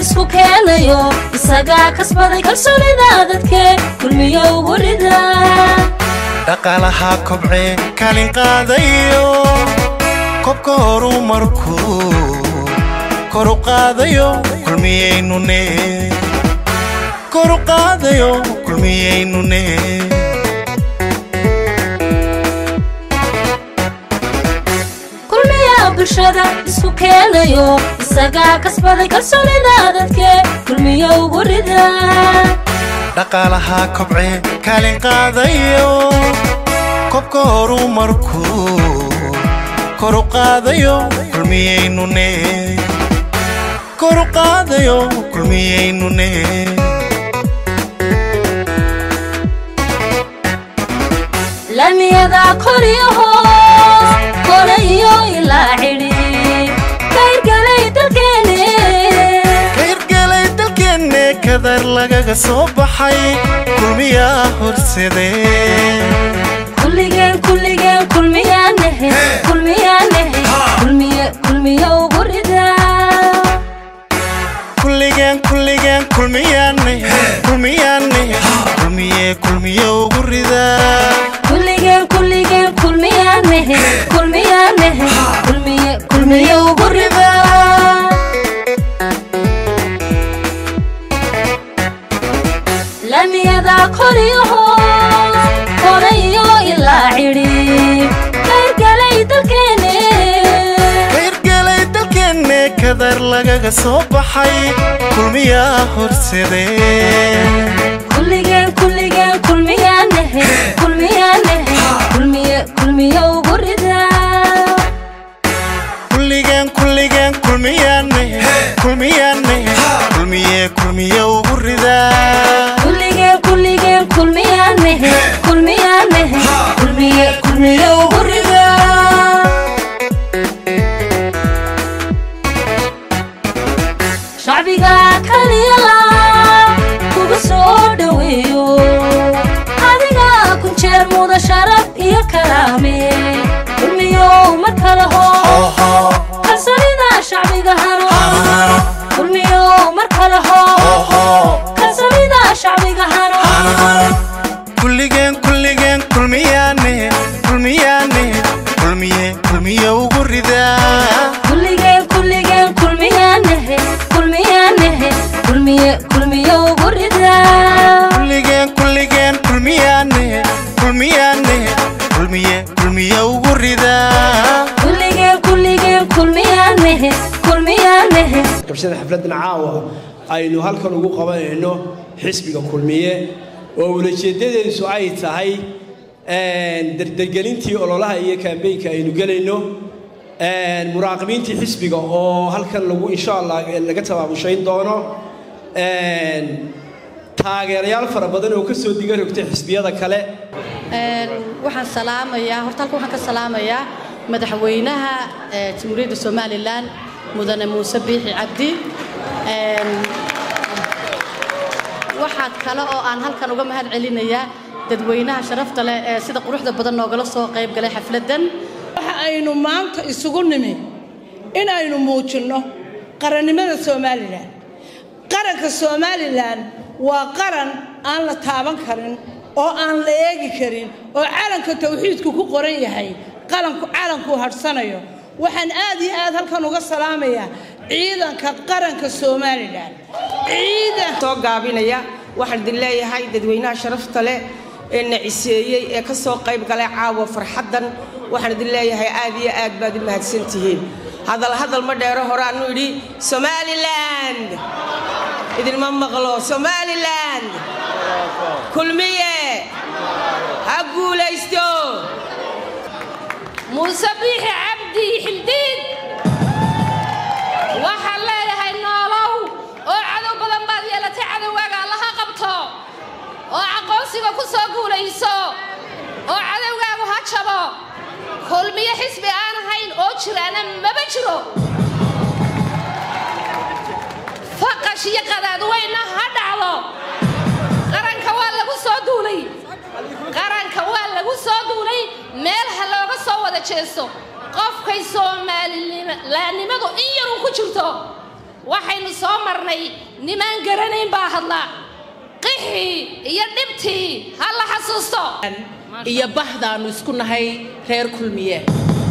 isku keenayo isagaa kasbaday kalsoonida dadke kulmiyo ugu rida dhaqaalaha kobcee kaalin qaadayo kobka horu markuu koru qaadayo kulmiyaynune koru qaadayo kulmiyaynune kulmiya bulshada isku keenayo isagaa kasbaday kalsoonida dadke kulmiyo ugu rida dhaqaalaha kobcee kaalin qaadayo kobka horu markuu koru qaadayo kulmiyaynune koru qaadayo kulmiyaynune lamiyada kor iyo hoos kore iyo ilaa cidhi kayrgalay dalkeene kayrgalay dalkeenne kadar lagaga soo baxay kulmiyaa horsadee kulligeen kulligeen kulmiyaanehe kulmiyaanehe kulmiye kulmiyo ugu rida kulligeen kulligeen kulmiyaane kulmiyaane kulmiye kulmiye ugu ridaa kulligeen kulligeen kulmiyaanehe kulmiyaanehe kulmiye kulmiye ugu rida lamiyada kor iyo hoos kore iyo ilaa cidhi kayrgalay dalkeene kayrgalay dalkeenne kadar lagaga soo baxay kulmiyaa horsadee kulligeen kulligeen kulmiyaanehe kulmiyaanehe kulmiye kulmiye ugu rida kulligeen kulligeen kulmiyaane kulmiyaane kulmiye kulmiye ugu ridaa kulligeen kulligeen kulmiyaanehe kulmiyaanehe kulmiye kulmiye ugu rida shacbiga kaliyala kuga soo dhoweeyo adiga kun jeer muda sharaf iyo karaame kulmiyow mar kale hoo kalsoonida shacbiga hano kulmiyow mar kale hoo kalsoonida shacbiga hano kulligeen kulligeen kulmiyaane kulmiyaane kulmiye kulmiye ugu ridaa kulligeen kulligeen kulmiyaanehe kulmiyaanehe kulmiye kulmiye ugu rida kulligeen kulligeen kulmiyaane kulmiyaane kulmiye kulmiye ugu ridaa kulligeen kulligeen kulmiyaanehe kulmiyaanehe qabshada xafladdan caawa aynu halkan ugu qabanayno xisbiga kulmiye oo ulajeedadeedu ay tahay derdergelintii ololaha iyo kaambeynka aynu gelayno muraaqibiintii xisbiga oo halkan lagu insha allah laga tabaabushayn doono taageerayaal fara badan oo ka soo diga rogtay xisbiyada kale waxaan salaamayaa horta halka waxaan ka salaamayaa madaxweynaha ee jamhuuriyadda somalilan mudane muuse biixi cabdi waxaa kale oo aan halkan uga mahad celinayaa dadweynaha sharafta leh ee sida quruxda badan noogala soo qayb galay xafladdan waxa aynu maanta isugu nimi inaynu muujinno qarannimada somalilan qaranka somalilan waa qaran aan la taaban karin oo aan la eegi karin oo calanka tawxiidku ku qoran yahay qalanku calankuu hadhsanayo waxaan aad iyo aad halkan uga salaamayaa ciidanka qaranka somalilan ciidan soo gaabinaya waxaan idin leeyahay dadweynaha sharafta leh ee na ciseeyey ee ka soo qayb galay caawa farxaddan waxaan idin leeyahay aad iyo aad baad u mahadsantihiin hadal hadal ma dheero horaanu idhi somaliland idinma maqlo somaliland kulmiye ha guulaysto muuse biixi cabdi xildiid waxaan leeyahay noolow oo cadow badan baad yeelatay cadowgaaga allaha qabto oo aqoonsiga ku soo guulayso oo cadowgaagu ha jabo kulmiyo xisbi aan ahayn oo jiraana maba jiro faqash iyo qadaadweyna ha dhacdo qaranka waa lagu soo duulay qaranka waa lagu soo duulay meel ha looga soo wada jeesto qofkay soomaalilannimadu in yaruu ku jirto waxaynu soo marnay nimaan garanayn baa hadla qixii iyo dhibtii ha la xasuusto iyo bahdaannu isku nahay reer kulmiye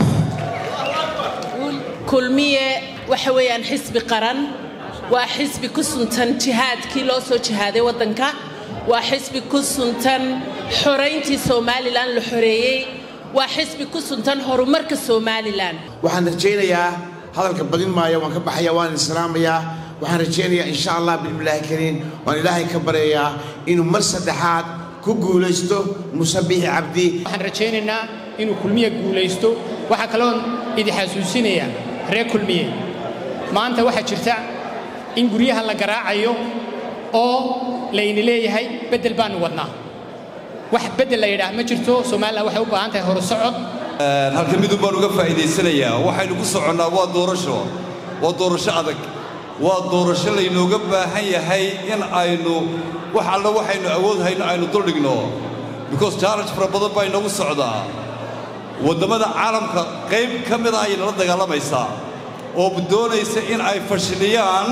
kulmiye waxa weeyaan xisbi qaran waa xisbi ku suntan jihaadkii loo soo jihaaday waddanka waa xisbi ku suntan xorayntii somalilan la xoreeyey waa xisbi ku suntan horumarka somalilan waxaan rajaynayaa hadalka badin maayo waan ka baxaya waan islaamayaa waxaan rajaynayaa insha allah bismillaahi kariim waan ilaahay ka baryayaa inuu mar saddexaad ku guulaysto musabbixi cabdi waxaan rajaynaynaa inuu kulmiye guulaysto waxaa kaloon idi xasuusinayaa reer kulmiye maanta waxaa jirta in guryaha la garaacayo oo layni leeyahay beddel baannu wadnaa wax beddel la yidhaah ma jirto somalilan waxay u baahan tahay horusocod halkan midun baan uga faa'iidaysanayaa waxaynu ku soconnaa waa doorasho waa doorasho adag waa doorasho laynooga baahan yahay in aynu wax alla waxaynu awood hayno aynu duldhigno because challenge fara badan baa inoogu socdaa waddamada caalamka qayb ka mida ayay nala dagaalamaysaa oo doonaysa in ay fashiliyaan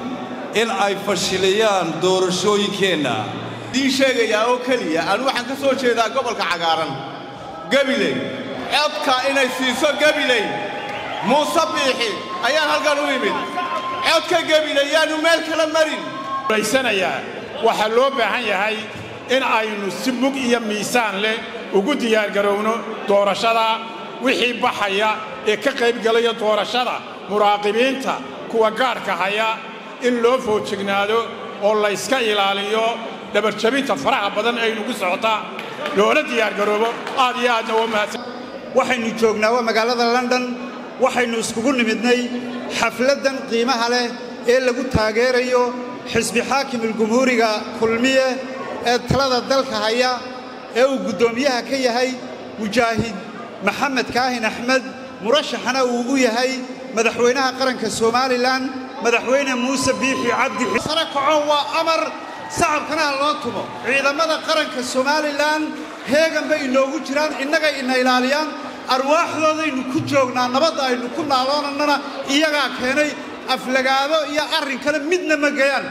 in ay fashiliyaan doorashooyinkeenna idiin sheegayaa oo keliya anu waxaan ka soo jeedaa gobolka cagaaran gabiley codka inay siiso gabiley muuse biixi ayaan halkan u imid codka gabiley yaanu meel kala marin raysanayaa waxaa loo baahan yahay in aynu si mug iyo miisaan leh ugu diyaargarowno doorashada wixii baxaya ee ka qaybgalaya doorashada muraaqibiinta kuwa gaadhka haya in loo foojignaado oo layska ilaaliyo dhabarjabinta faraha badan ee inugu socota loona diyaargaroobo aad iyo aadna waa mahadsan waxaynu joognaa waa magaalada london waxaynu iskugu nimidnay xafladdan qiimaha leh ee lagu taageerayo xisbi xaakimulgumhuuriga kulmiye ee talada dalka haya ee uu guddoomiyaha ka yahay mujaahid maxamed kaahin axmed murashaxana uu u yahay madaxweynaha qaranka somalilan madaxweyne muuse biixi cabdi sare kaco waa amar sacabkana ha loo tumo ciidamada qaranka somalilan heegan bay inoogu jiraan innagay ina ilaaliyaan arwaaxdoodaynu ku joognaa nabadda aynu ku naaloonannana iyagaa keenay aflagaado iyo arrinkana midna ma geyaan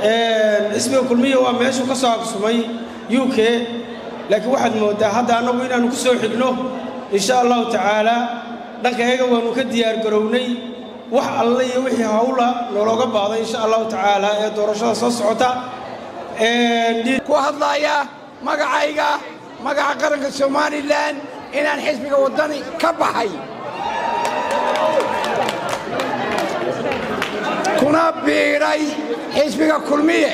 xisbiga kulmiya waa meeshuu ka soo agsumay u k laakiin waxaad mooddaa hadda annagu inaannu ku soo xigno insha allahu tacaalaa dhanka eega waannu ka diyaargarownay wax alle iyo wixii hawla noolooga baahda insha allahu tacaalaa ee doorashada soo socota ku hadlaaya magacayga magaca qaranka somalilan inaan xisbiga waddani ka baxay kuna biidhay xisbiga kulmiye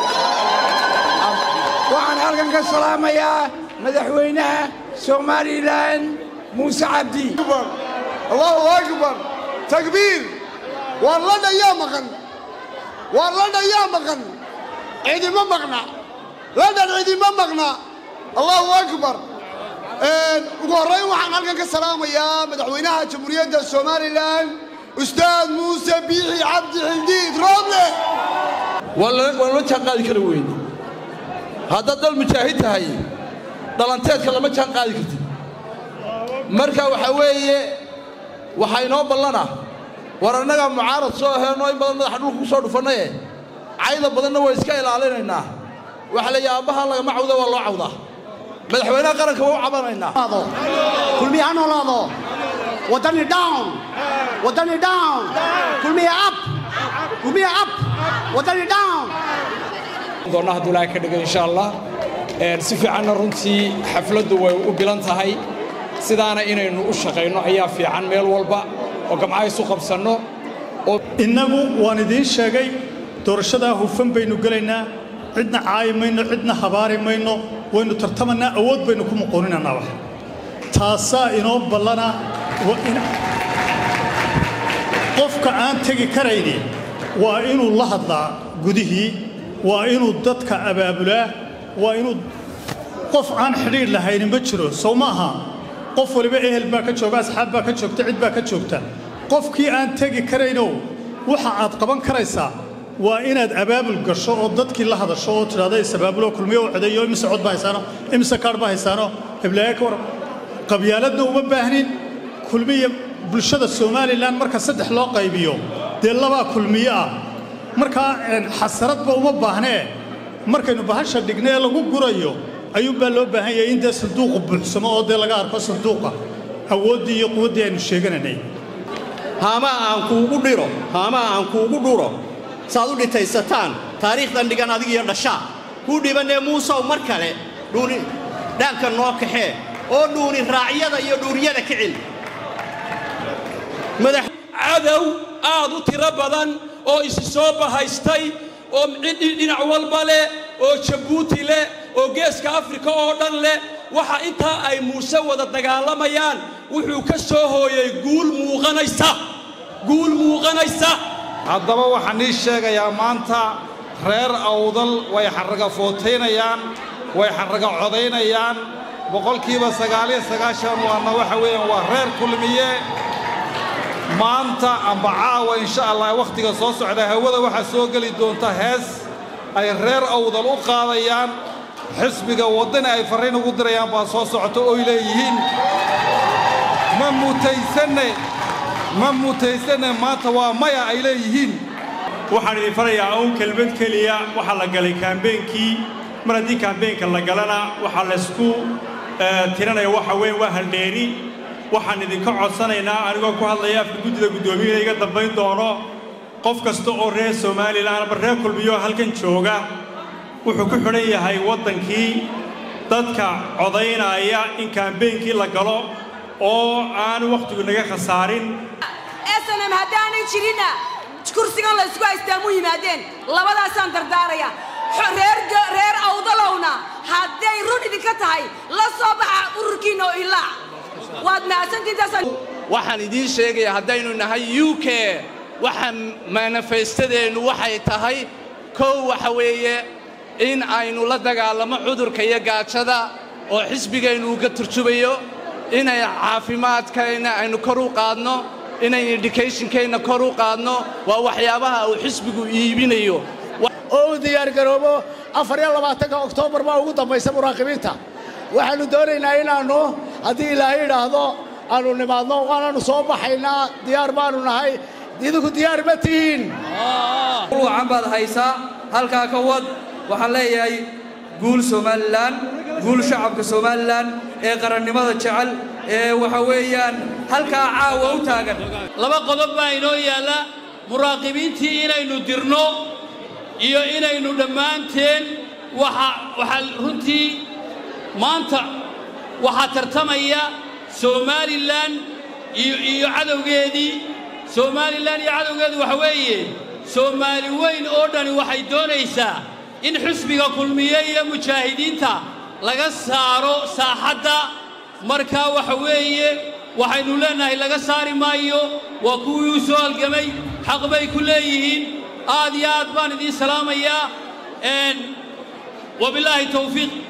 waxaan halkan ka salaamayaa madaxweynaha somalilan muuse cabdi allahu akbar takbiir waa la dhayaa maqan waa la dhayaa maqan cidima maqna ladhan cidima maqna allahu akbar ugu horrayn waxaan halkan ka salaamayaa madaxweynaha jamhuuriyadda somalilan ustaad muuse biixi cabdi xildiid rooble waan la jaan qaadi kara weyne haddaad dal mujaahid tahay dhalanteedka lama jaan qaadi kartid marka waxaa weeye waxaa inoo ballana war annagaa mucaarad soo aheenoo in badan madaxa dhulka ku soo dhufannaye cayda badanna waa iska ilaalinaynaa waxa la yidhi aabbaha lagama cawda waa loo cawdaa madaxweynaha qaranka waa u cabanaynaa kulmiye ha noolaado waddani down waddani down kulmiye up kulmiye up waddani down doonna hadduu ilaahay ka dhigo insha allah si fiicanna runtii xafladdu way u bilan tahay sidaana inaynu u shaqayno ayaa fiican meel walba oo gamcaha isu qabsanno innagu waan idiin sheegay doorashadaa hufan baynu gelaynaa cidna caayi mayno cidna habaari mayno waynu tartamannaa awood baynu ku muquuninannaa wax taasaa inoo ballana qofka aan tegi karayni waa inuu la hadlaa gudihii waa inuu dadka abaabulaa waa inuu qof aan xidhiidh lahayni ma jiro sow ma aha qof waliba ehel baa ka jooga asxaab baa ka joogta cid baa ka joogta qofkii aan tegi karaynow waxa aad qaban karaysaa waa inaad abaabul gasho oo dadkii la hadasho oo tidhahda is-abaabuloo kulmiyo u codeeyo imise cod baa haysaano imise kaadh baa haysaano heblaaye ka war qabyaaladna uma baahnin kulmiya bulshada somalilan marka saddex loo qaybiyo dee labaa kulmiye ah markaa xasaradba uma baahnee markaynu bahasha dhigna ee lagu gurayo ayuunbaa loo baahan yahay in dee sanduuqu buuxsamo oo dee laga arko sanduuqa awooddii iyo quwaddii aynu sheegananay haamaha aan kuugu dhiro haamaha aan kuugu dhuro saaad u dhitaysataan taariikhdan dhigan adigiyo dhashaa kuu dhibanee muusow mar kale dhuuni dhaanka noo kaxee oo dhuuni raacyada iyo dhuuriyada ka celi cadow aad u tiro badan oo isi soo bahaystay oo dhinac walba leh oo jabuuti leh oo geeska afrika oo dhan leh waxa intaa ay muuse wada dagaalamayaan wuxuu ka soo hooyay guul muuqanaysa guul muuqanaysa haddaba waxaan ii sheegayaa maanta reer awdal way xarraga footaynayaan way xarraga codaynayaan boqolkiiba sagaaliyo sagaashan waana waxa weeyaan waa reer kulmiye maanta amba caawa insha allah wakhtiga soo socda hawada waxaa soo geli doonta hees ay reer awdal u qaadayaan xisbiga waddani ay farriin ugu dirayaan baa soo socota oy leeyihiin ma mutaysanne ma mutaysanne maanta waa maya ay leeyihiin waxaan idin farayaa uun kelmad keliya waxaa la galay kaambeenkii mar haddii kaambeenka la galana waxaa laysku tiranaya waxa weyn waa haldheeri waxaan idinka codsanaynaa anigoo ku hadlaya afka guddida guddoomiyaha iga dambayn doono qof kasta oo reer somalilan ama reer kulmiyo halkan jooga wuxuu ku xidhan yahay waddankii dadka codaynaya in kaambeenkii la galo oo aan wakhtigu naga khasaarin snm haddaanay jirinna kursigan la isku haystaa mu yimaadeen labadaasaan dardaaraya reer awdalowna hadday run idinka tahay la soo baxa ururkiinna oo ilaa waad mahadsantiintaasaan waxaan idiin sheegayaa haddaynu nahay u k waxa manifestadeennu waxay tahay kow waxa weeye in aynu la dagaalamo cudurka iyo gaajada oo xisbigaynu uga turjubayo inay caafimaadkayna aynu kor u qaadno inaynu educationkayna kor u qaadno waa waxyaabaha uu xisbigu iibinayo oo u diyaargaroobo afar iyo labaatanka oktoobar baa ugu dambaysa muraaqibiinta waxaannu doonaynaa inaannu haddii ilaahay idhaahdo aannu nimaadno waanaannu soo baxaynaa diyaar baannu nahay idinku diyaar ma tihiin wacan baad haysaa halkaa ka wad waxaan leeyahay guul somalilan guul shacabka somalilan ee qarannimada jecel ee waxa weeyaan halkaa caawa u taagan laba qodob baa inoo yaalla muraaqibiintii inaynu dirno iyo inaynu dhammaanteen waxa waxaa runtii maanta waxaa tartamaya somalilan iyo iyo cadowgeedii somalilan iyo cadowgeedu waxa weeye soomaali weyn oo dhani waxay doonaysaa in xisbiga kulmiye iyo mujaahidiinta laga saaro saaxadda markaa waxa weeye waxaynu leennahay laga saari maayo waa kuwii u soo halgamay xaq bay ku leeyihiin aad iyo aad baan idiin salaamayaa wabilaahi tawfiiq